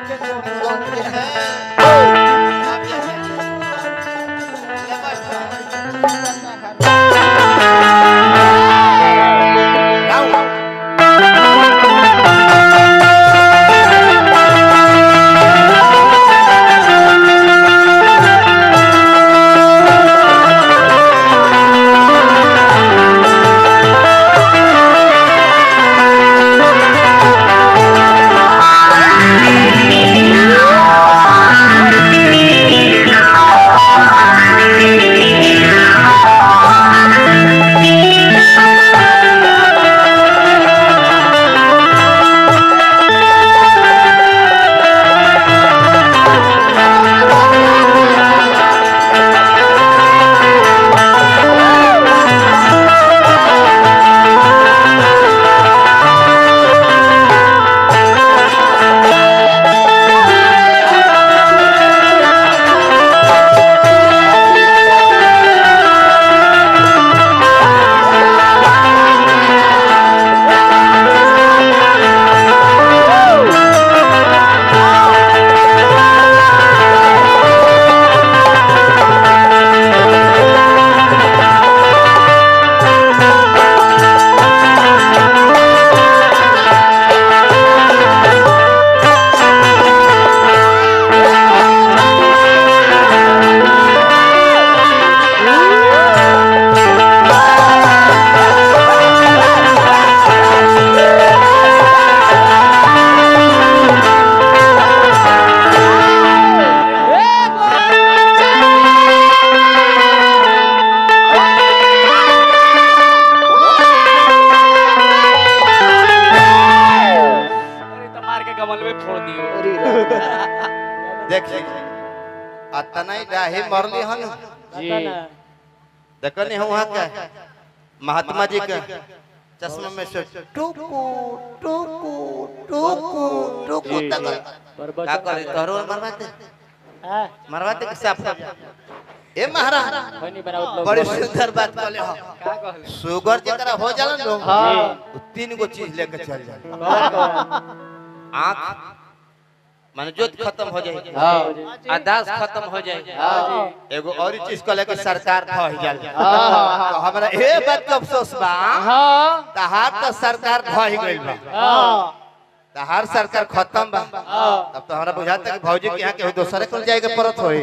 अरे तो मार के कमल में फोड़ दियो देखी अतना डाहे मरली हन जी देखनी हम वहाँ के महात्मा जी के चश्मा में से टुकु टुकु टुकु टुकु जी, तक जी। का करे तोरो मरवाते मरवाते के साफ ए महाराज कोई नहीं बनावत लोग बड़ी सुंदर बात कहले हो का कहले शुगर जकरा हो जाला लो हाँ। वो तीन गो चीज लेके चल जाए कौन कौन आँख माने जोत खत्म हो जाए हाँ अदास खत्म हो जाए हाँ जी एगो और चीज कहले कि सरकार ढह जाए हाँ। तो हमरा ए बात के अफसोस बा हाँ तहार तो सरकार ढह गइल बा हाँ तहार सरकार खत्म बा हाँ तब तो हमरा बुझाता कि भौजी के यहाँ के दोसरे कोल जाएगा परत होई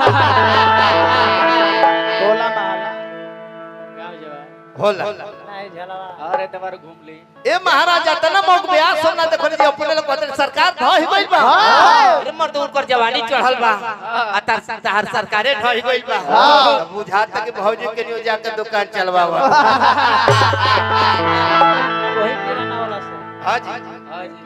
टोला महला गाँव जवा होला नहीं झलवा अरे तुम्हारे घूम ली ए महाराजा तना मौक ब्याह सोना देखो जी अपने लोग कहते हैं, सरकार ढह गइल बा अरे मर्द उनकर जवानी चढ़ल बा आ तार तार सरकारे ढह गइल बा तब बुझाता कि भौजी के नियो जाके दुकान चलवावा वही किराना वाला से हां जी हाँ जी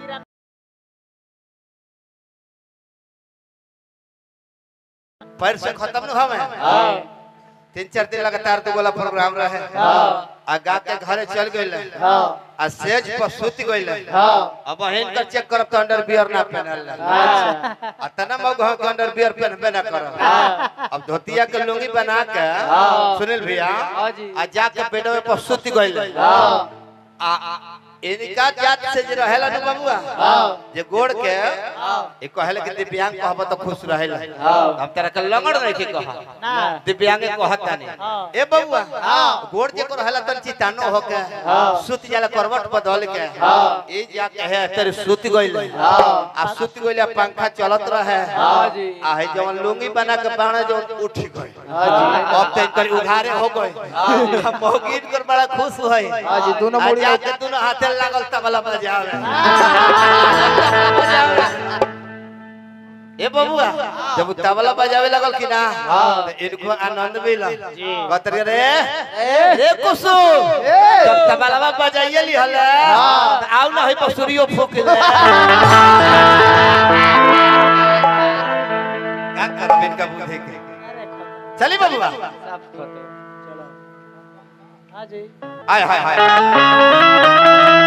पैर से खत्म न हवे हाँ तीन चार दिन लगातार दो गोला प्रोग्राम रहे हाँ आ गा के घरे चल गइल हाँ आ सेज पर सुत गइल हाँ अब बहन का चेक करब तो अंडर बियर ना पहनल अच्छा आ तना मग हम अंडर बियर पहनबे ना करब हाँ अब धोतिया के लुंगी बना के हाँ। सुनील भैया हाँ जी। आ जाके बेडवे पर सुत गइल हाँ आ इनका जात से जे रहेला न बबुआ हाँ। जे गोड़ के हाँ ए कहले कि दिव्यांग कहब तो खुश रहेला हाँ। हम तेरा के लगड़ नहीं के कहा ना दिव्यांग कहता नहीं हाँ। ए बबुआ हाँ। गोड़ जे को रहेला तन चितानो होके हाँ। सुत जाला करवट बदल के हाँ। ए जा कहे तेरे सुत गइल हाँ। आ सुत गइल पंखा चलत रहे हाँ जी। आ है जवन लुंगी बना के बाणे जो उठ गइल हाँ जी अब तो इनकर उघारे हो गए हम मौगिन कर बड़ा खुश हुए हाँ जी, दोनों मुड़ी आज जाके दोनों हाथे लागल तबला बजावे ए बबुआ जब उ तबला बजावे लगल कि ना हाँ। तो इनको आनंद मिला जी। कहते रे रे कुसुम जब तबला बजाइए ली हले हाँ। तो आउ ना है बसुरियो फूक ले का करब इनका बुद्धि के अरे खत्म चली बबुआ साफ खतो चलो हाँ जी हाय हाय हाय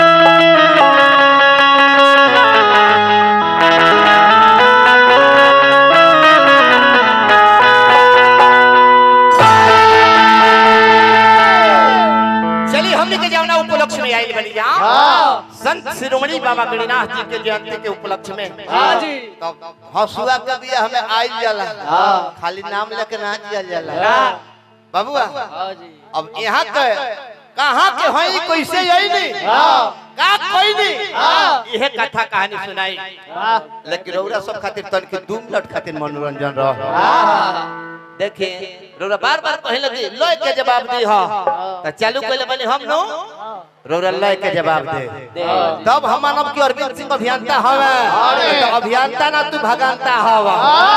चलिए हमने के जाना उपलक्ष्य में आइल बनी जा हाँ संत शिरोमणि बाबा गणिनाथ जी के जयंती के उपलक्ष्य में हाँ जी तब हंसुआ के भी हमें आइल जाला हाँ। खाली नाम लेके ना जिया जाला ना। बाबुआ हाँ जी अब यहाँ के कहाँ के हई कैसे यही नहीं हाँ। का कोई नहीं हाँ। यह कथा कहानी सुनाई लेकिन रौरा सब खातिर तन के दू मिनट खातिर मनोरंजन रह देखे रौरा बार बार कहे लगे लय के जवाब दी हा त चालू कइले बने हम नो रौरा लय के जवाब दे दे। तब हम मानव की अरविंद सिंह अभियंता हवे तो अभियंता ना तू भगंता हवा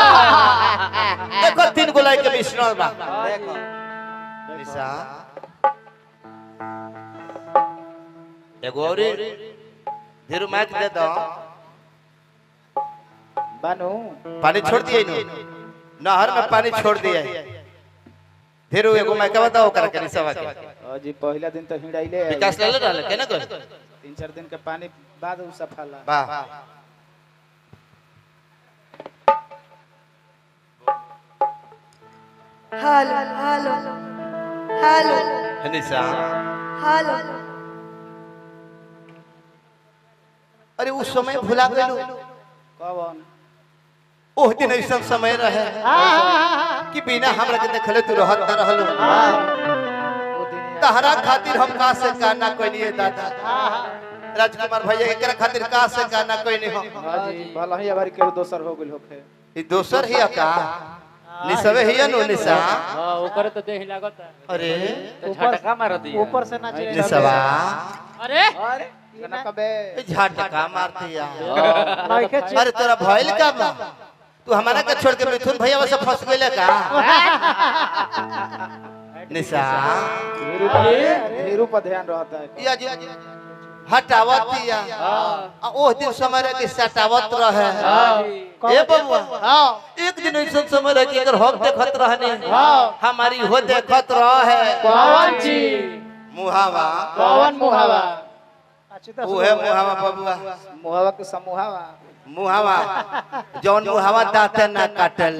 देखो तीन गोलाई के मिश्रण बा निशा एगो और धीरू मैच दे दो बानू पानी छोड़ दिए नु नहर में पानी छोड़ दिए धीरू एगो मैं के बताओ कर के निशा के और जी पहला दिन तो हिड़ाइले है। विकास ले ले रहले केना कर तीन चार दिन के पानी बाद उ सफाला वाह hello hello hello Nisha hello अरे उस समय भुला गेलू कौन ओह दिन ऐसा समय रहे कि बिना हमरा के देखले तू रहत न रहलो वो दिन तहरा खातिर हम का से का ना कोई नहीं दादा राजकुमार भैया एकरा खातिर का से का ना कोई नहीं हो हाँ जी भला ही अबारी केहू दोसर हो गेल होखे ई दोसर ही का निसवे ही नु निशा हाँ ओकर तो देह लागत है अरे तो झटका मार दिया ऊपर से ना चाहिए निसवा अरे अरे केना कबे ए झटका मारती या नहीं के अरे तोरा भइल का बा तू हमारा के छोड़ के मिथुन भैया से फंस गइले का निशा हीरू पर हीरू पर ध्यान रहता है या जी हटावत या आ ओह दिन समय रहे कि सटावत रहे ए बबुआ एक दिन ऐसा समय रहे कि अगर हम देखत रहने हमारी हो देखत रहे कौन जी मुहावा कौन मुहावा अच्छी तो उहे मुहावा बबुआ मुहावा के समूहावा मुहावा जौन मुहावा दांते ना काटल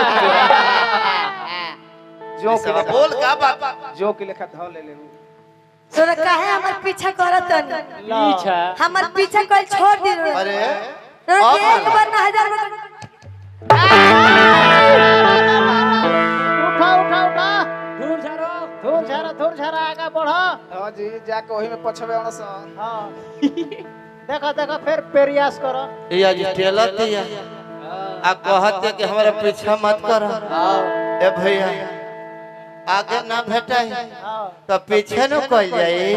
जो के सब लेखा बोल का बात जो के लेखा धौ ले ले तोरा काहे हमर पीछा करत हन पीछा हमर पीछा कोई छोड़ दे अरे तोरा के अब एक बार ना हजार बार उठा उठा उठा दूर झारो धूर झारा धूर झारा आगा बढ़ हां जी जाके ओही में पछवे अणस हां देखो देखो फिर प्रयास करो या जी टेलत या आ कहते कि हमरा पीछा मत कर ए भैया आगे ना भेटाई हां तो पीछे न कल जाई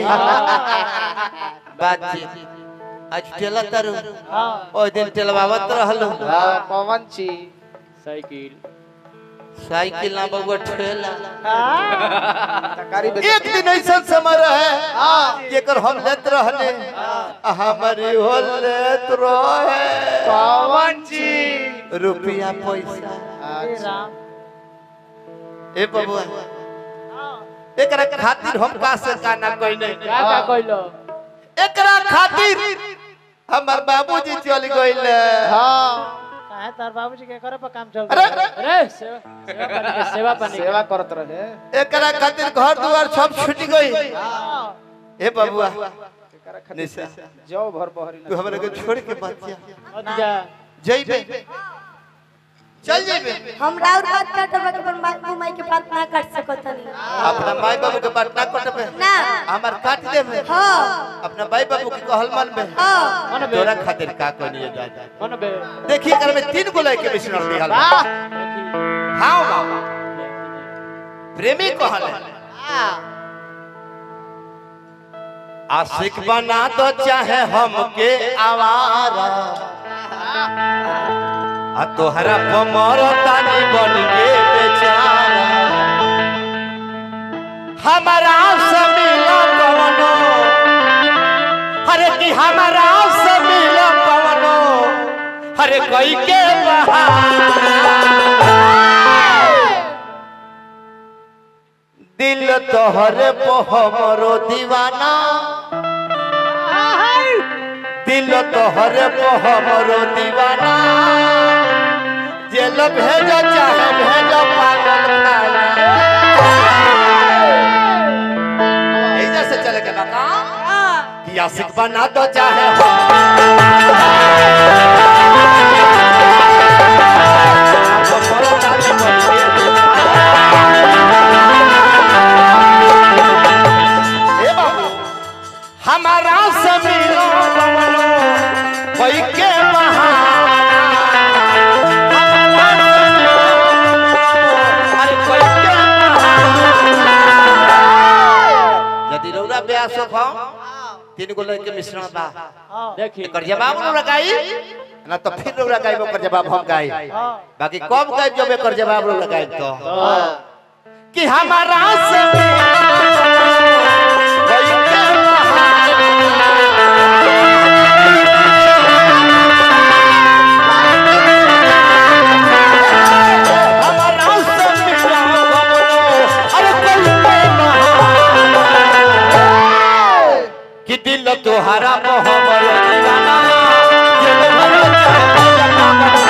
बातचीत आज टेला तारू हां ओइ दिन टेलवावत रहलो पवन छी साइकिल साइकिल ना बबुआ ठेला तकारी एक दिन ऐसा समय रहे जेकर हम लेत रहले आ हमारी हो लेत रहे पवन छी रुपया पैसा राम ए बबुआ एकरा खातिर हम का से का ना कोई नहीं क्या क्या कहलो एकरा खातिर हमर बाबूजी चल गइले हां काहे तार बाबूजी के करे पर काम चल अरे अरे सेवा सेवा पानी के सेवा पानी के। सेवा करत रहे एकरा खातिर घर दुआर सब छूट गई हां ए बबुआ एकरा खातिर निशा जाओ भर बहरी तू हमरा के छोड़ के मत जा मत जा जइबे चल जइबे हम राउर बात काटब के पर माई माई के बात ना काट सकत हनी अपना माई बाबू के बात ना कटबे ना हमार काट देबे हां अपना माई बाबू के कहल मनबे हां मन बे तोरा खातिर का कोनी दादा मन बे देखिए कर में तीन गोलाई के मिश्रण दिहल बा। देखी हाँ बाबा प्रेमी कहल आशिक बना दो चाहे हमके आवारा आ तोहरा पमर तानी बन के बेचारा हमारा से मिला कवनो अरे कि हमारा से मिला कवनो अरे कोई के बहाना दिल तोहरे पे हमरो दीवाना दिल तोहरे पे हमरो दीवाना जेल भेजो चाहे भेजो पागल खाना ऐजा से चले के बता कि आशिक बना दो चाहे हो तीन गो लड़के मिश्रण बा हाँ देखी एकर जवाब नु लगाई ना तो फिर नु लगाई ओकर जवाब हम गाई हाँ बाकी कब गाई जब एकर जवाब नु लगाई तो कि हमारा से गई के हमारा से मिला अरे कोई कि दिल तुहरा मोहब्बत दीवाना ये मोहब्बत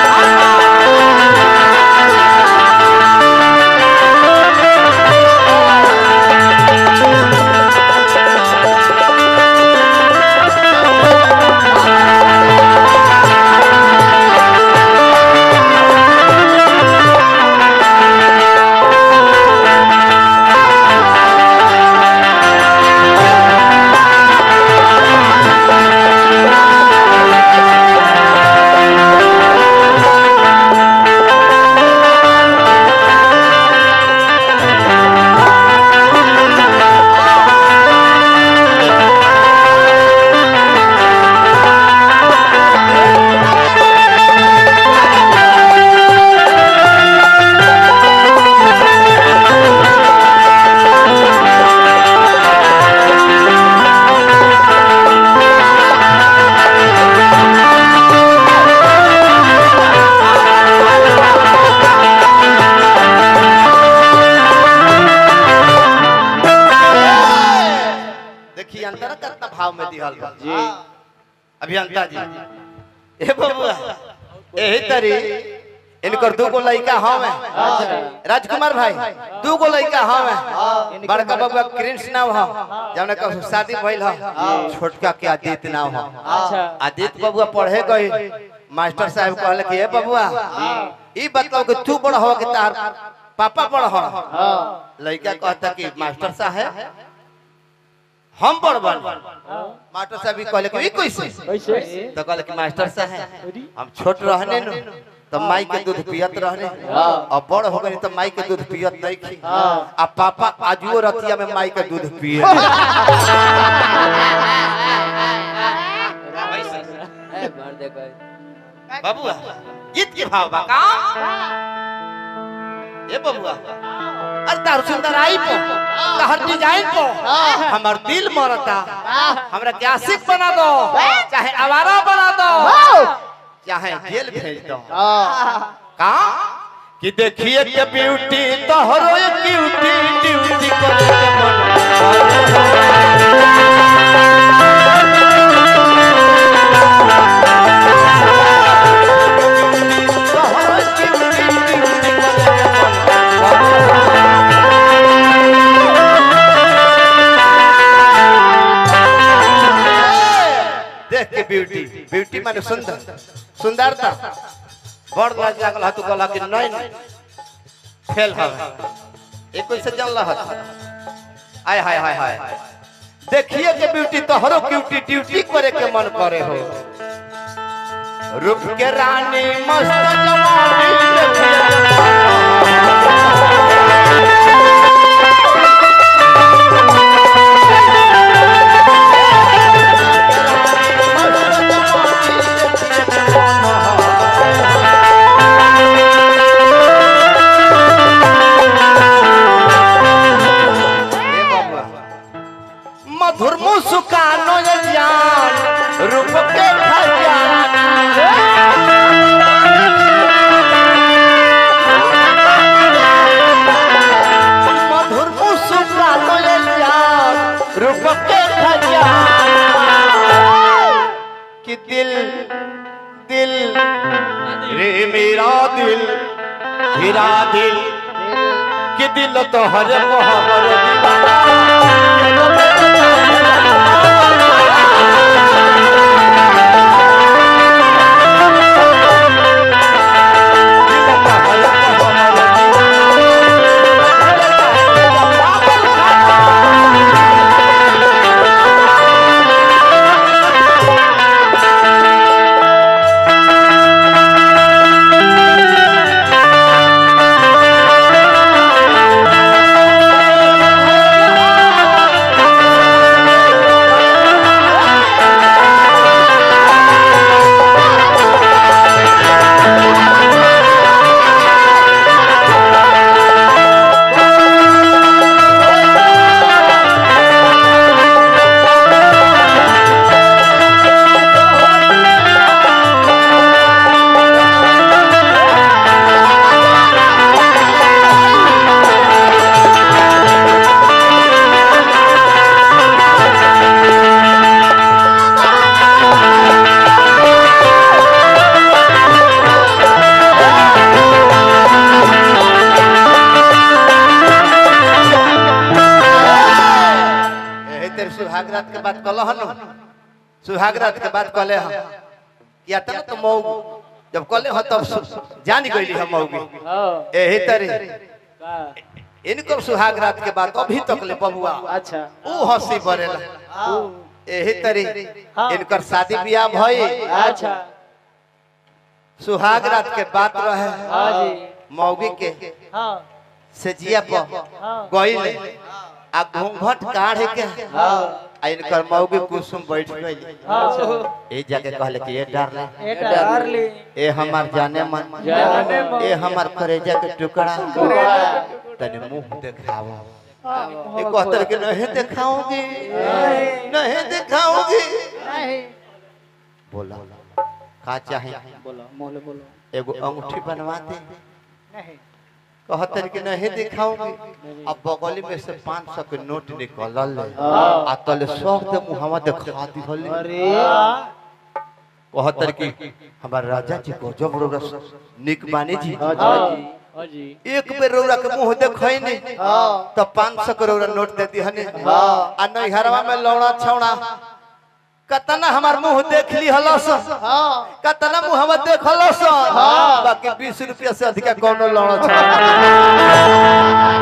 देखिए अंतर कितना भाव में दिहल बा जी अभियंता जी ए बबुआ एही तरी इनकर दू गो लड़का हवे अच्छा राजकुमार भाई दू गो लड़का हवे बड़का बबुआ कृष्ण नाम ह जौन का शादी भइल ह छोटका के आदित्य नाम ह अच्छा आदित्य बबुआ पढ़े गए मास्टर साहब कहले कि ए बबुआ ई बताओ कि तू बड़ हो कि तार पापा बड़ हो हाँ लड़का कहता कि मास्टर साहब हम बड़ बन मास्टर साहब भी कहले कि ई कैसे कैसे तो कहले कि मास्टर साहब अरे हम छोट रहने न तो माई के दूध पियत रहने अब बड़ हो गए तो माई के दूध पियत नहीं खी आ पापा आजुओ रतिया में माई के दूध पिए ए मार दे कोई बबुआ गीत के भाव बा का ए बबुआ अरे तार सुंदर आई को तहर डिजाइन को हमर दिल मरता हमरा के आशिक बना दो चाहे आवारा बना दो चाहे जेल भेज दो का कि देखिए के ब्यूटी तोहरो क्यूटी ड्यूटी करे के मन तोहरो क्यूटी ड्यूटी करे के मन देख के ब्यूटी ब्यूटी माने सुंदर सुंदरता बड़ लाज लागल हतु कहला कि नहीं नहीं फेल हवे एक कोई से जल रहा आय हाय हाय हाय देखिए के ब्यूटी तो हरो क्यूटी ड्यूटी करे के मन करे हो रूप के रानी मस्त जवानी देखिए ए बाबा मधुर मुस्कानो ये जान रूप के खजाना मधुर मुस्कानो ये जान रूप के खजाना कि दिल दिल रे मेरा दिल हीरा दिल कि दिल तो हर मोहब्बत दीवाना Thank सुहागरात के बात कहले हम कि अटल तो मऊ जब कहले हो तब सु- जान गईली हम मऊगी हाँ एही तरी का इनको सुहागरात के बात अभी तक ले बबुआ अच्छा ऊ हंसी बरेला हाँ एही तरी हाँ। इनकर शादी बियाह भई अच्छा सुहागरात के बात रहे हाँ जी मौगी के हाँ से जिया पर हाँ गईले आ घूंघट काढ़े के हाँ आ इनकर मौगी कुसुम बैठ गई हाँ ए जाके कहले कि ये डार्लिंग एटा डार्लिंग ए हमार जाने मन जाने मन। ए हमार करेजा के टुकड़ा तने मुंह दिखाओ ए कहतर के नहीं दिखाऊंगी नहीं दिखाऊंगी नहीं बोला का चाहे बोलो मोले बोलो एगो अंगूठी बनवा दे नहीं कहतर के नहीं दिखाऊंगी अब बगली में से 500 के नोट निकलल हाँ। आ तले सब दे मुहम्मा दिखा दिहल अरे कहतर की हमार राजा जी को जब रोरस निक बानी जी हाँ जी हाँ जी एक बेर रौरा के मुंह देखै नहीं तो पाँच सौ करोड़ नोट दे दी हने आ नैहरवा में लौड़ा छौड़ा कतना हमार मुंह देख ली हलस हाँ कतना मुंह हम देख हलस बाकी बीस रुपया से अधिक कोनो लौड़ा छौड़ा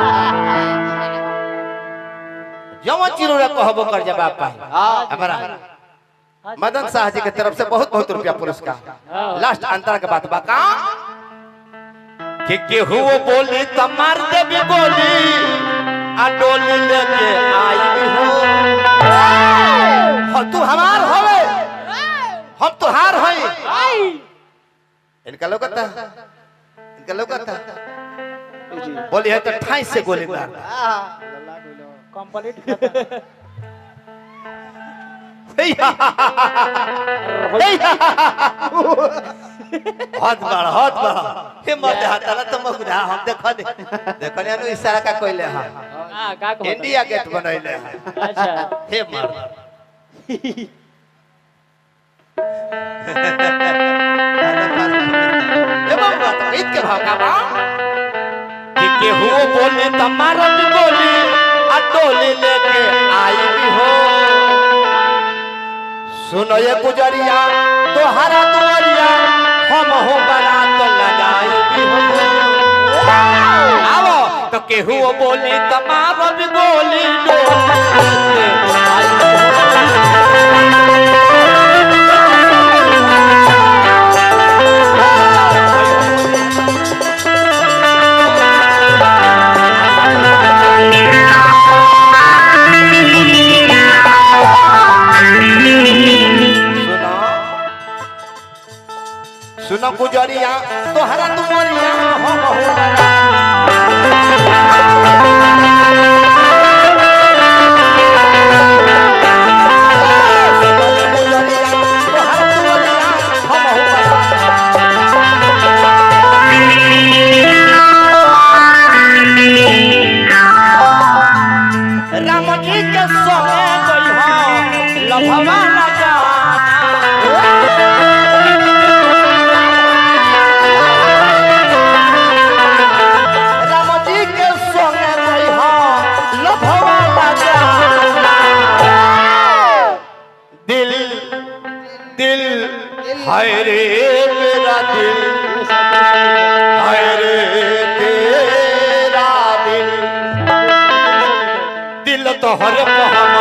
जवन चिरोरा कहबो कर जब आप हमारा मदन शाह जी के तरफ से बहुत बहुत रुपया पुरस्कार लास्ट अंतर के बात बा का कि केहू बोली त मार देबी गोली आ डोली लेके आई हो हो तू हमार होवे हम तुहार हई इनका लोकता इनका लोकता बोली है तो ठाई से गोली मार कंप्लीट खत्म हाथ बड़ा हाथ बड़ा हे मत हाथला तो मगुरा हम देखो दे देखो ने अनु इशारा का कोइले हम हाँ का कहता इंडिया गेट बनैले हैं अच्छा हे मर ए बाबा तो ईद के भाव का बा कि केहू बोले त मारत बोली आ टोली लेके आई भी हो सुनो ये गुजरिया तोहरा दुआरिया हम हो बारात लगाई भी हो आवो तो केहू बोली त मारत बोली डोली लेके आई भी सुनो सुनो गुजरिया तोहरा दुमरिया हम हो बना गुजरिया तोहरा दुमरिया हम हो बना राम जी के संगे गई हो लभवा न जाना राम जी के संगे गई हो लभवा न जाना दिल दिल हाय रे मेरा दिल हाय रे तेरा दिल दिल तो हर को हम